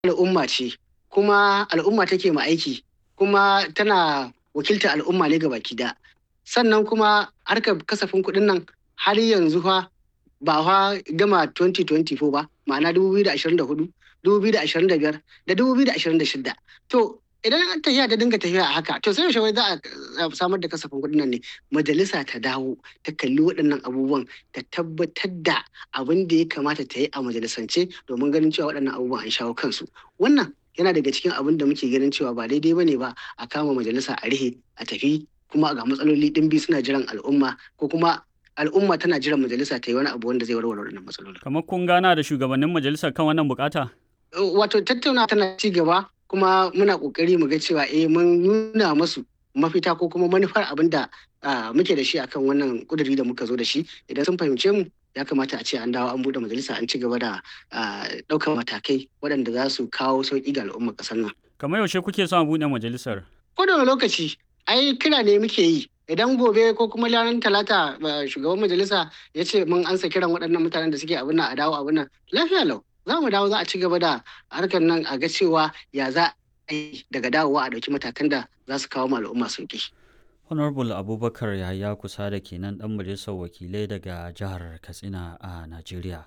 al'umma ce kuma al'umma take ma aiki kuma tana wakiltar al'umma ne baki da sannan kuma harkar kasafin kuɗin nan har yanzu fa ba fa gama 2024 ba ma'ana 2024 2025 da 2026 to idan an tafiya ta dinga tafiya a haka to sai yaushe wai za a samar da kasafin kuɗin nan ne majalisa ta dawo ta kalli waɗannan abubuwan ta tabbatar da abin da ya kamata ta yi a majalisance domin ganin cewa waɗannan abubuwan an shawo kansu wannan yana daga cikin abin da muke ganin cewa ba daidai bane ba a kama majalisa a rihe a tafi kuma ga matsaloli ɗimbi suna jiran al'umma ko kuma al'umma tana jiran majalisa ta yi wani abu wanda zai warware wannan matsalolin. Kamar kun gana da shugabannin majalisar kan wannan bukata? Wato tattauna tana ci gaba kuma muna kokari mu ga cewa eh mun nuna masu mafita ko kuma manufar abin da muke da shi akan wannan kuduri da muka zo da shi idan sun fahimce mu ya kamata a ce an dawo an buɗe majalisa an ci gaba da ɗaukar matakai waɗanda za su kawo sauƙi ga al'ummar ƙasar nan. Kamar yaushe kuke son a buɗe majalisar? Ko da lokaci ai kira ne muke yi idan gobe ko kuma ranar talata shugaban majalisa ya ce mun ansa kiran waɗannan mutanen da suke abin nan a dawo abin nan lafiya lau za mu dawo za a ci gaba da harkar nan a ga cewa ya za a yi daga dawowa a ɗauki matakan da za su kawo al'umma sauƙi. honorable abubakar yahaya kusa da kenan ɗan majalisar wakilai daga jihar katsina a najeriya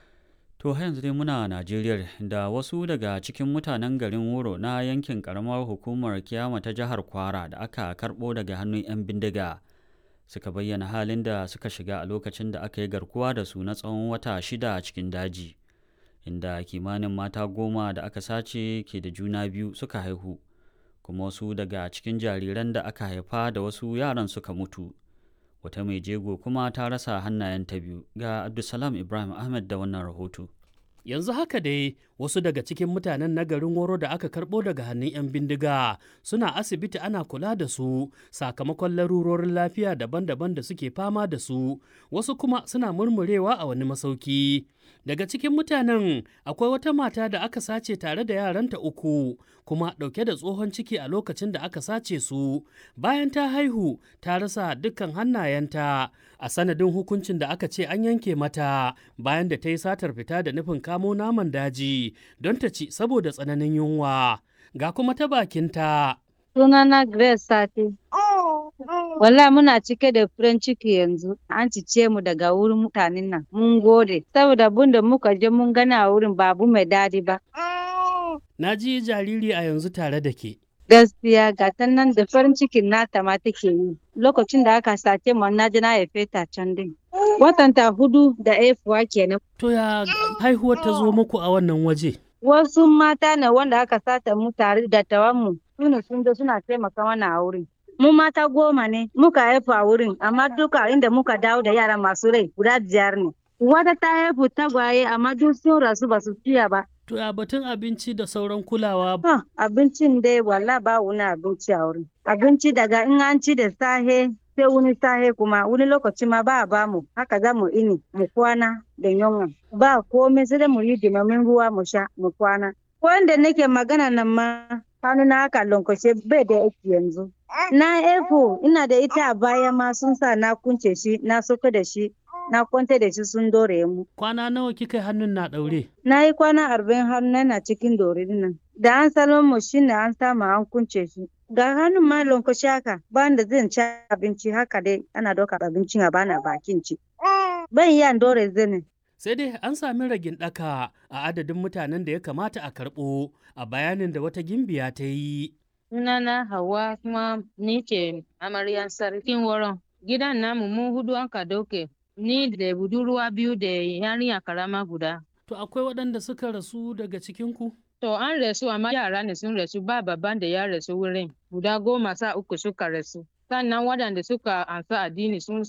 to har yanzu dai muna najeriya da wasu daga cikin mutanen garin wuro na yankin karamar hukumar kiyama ta jihar kwara da aka karɓo daga hannun 'yan bindiga suka bayyana halin da suka shiga a lokacin da aka yi garkuwa da su na tsawon wata shida a cikin daji inda kimanin mata goma da aka sace ke da juna biyu suka haihu kuma wasu daga cikin jariran da aka haifa da wasu yaran suka mutu wata mai jego kuma ta rasa hannayenta biyu ga abdulsalam ibrahim ahmed da wannan rahoto yanzu haka dai wasu daga cikin mutanen na garin woro da aka karɓo daga hannun 'yan bindiga suna asibiti ana kula da su sakamakon larurorin lafiya daban-daban da suke fama da su wasu kuma suna murmurewa a wani masauki daga cikin mutanen akwai wata mata da aka sace tare da yaranta uku kuma ɗauke da tsohon ciki a lokacin da aka sace su bayan ta haihu ta rasa dukkan hannayenta a sanadin hukuncin da aka ce an yanke mata bayan da ta yi satar fita da nufin kamo naman daji don ta ci saboda tsananin yunwa ga kuma ta bakinta. Sunana Grace Sati. Walla muna cike da furen ciki yanzu, an cice mu daga wurin mutanen nan, mun gode, saboda abin da muka je mun gani a wurin babu mai dadi ba. Na ji jariri a yanzu tare da ke. Gaskiya ga ta nan da farin cikin nata ma take yi. Lokacin da aka sace mu na ji na haife ta can din. Watanta hudu da haifuwa kenan. To ya haihuwar ta zo muku a wannan waje? Wasu mata ne wanda aka sata mu tare da tawanmu, su ne sun zo suna taimaka mana a wurin. Mu mata goma ne muka haifu a wurin, amma duka inda muka dawo da yara masu rai guda biyar ne. Wata ta haifu tagwaye amma duk sun rasu ba su fiya ba. To ya batun abinci da sauran kulawa? Ha, abincin dai walla ba wani abinci a wurin. Abinci daga in an ci da sahe sai wani sahe kuma wani lokaci ma ba a ba mu haka za mu ini mu kwana da yunwa. Ba komai sai dai mu yi dimamin ruwa mu sha mu kwana. Wanda nake magana nan ma hannu na haka lankwashe bai da aiki yanzu. Na efo ina da ita a baya ma sun sa na kunce shi na soka da shi na kwanta da shi sun dore mu. Kwana nawa kika hannun na ɗaure? Na yi kwana arba'in hannu yana cikin dore nan. Da an salon mu shi ne an samu an kunce shi. Ga hannun ma lankwashe haka ba da zan ci abinci haka dai ana doka abincin a bana bakin ci. Ban iya dore zane. Sai dai an sami ragin ɗaka a adadin mutanen da ya kamata a karɓo a bayanin da wata gimbiya ta yi. Sunana Hauwa kuma ni ce amaryan sarkin wurin. Gidan namu mu hudu an ka dauke. Ni da budurwa biyu da yarinya karama guda. To akwai waɗanda suka rasu daga cikinku? To an rasu amma yara ne sun rasu ba babban da ya rasu wurin. Guda goma sa uku suka rasu. Sannan waɗanda suka ansa addini sun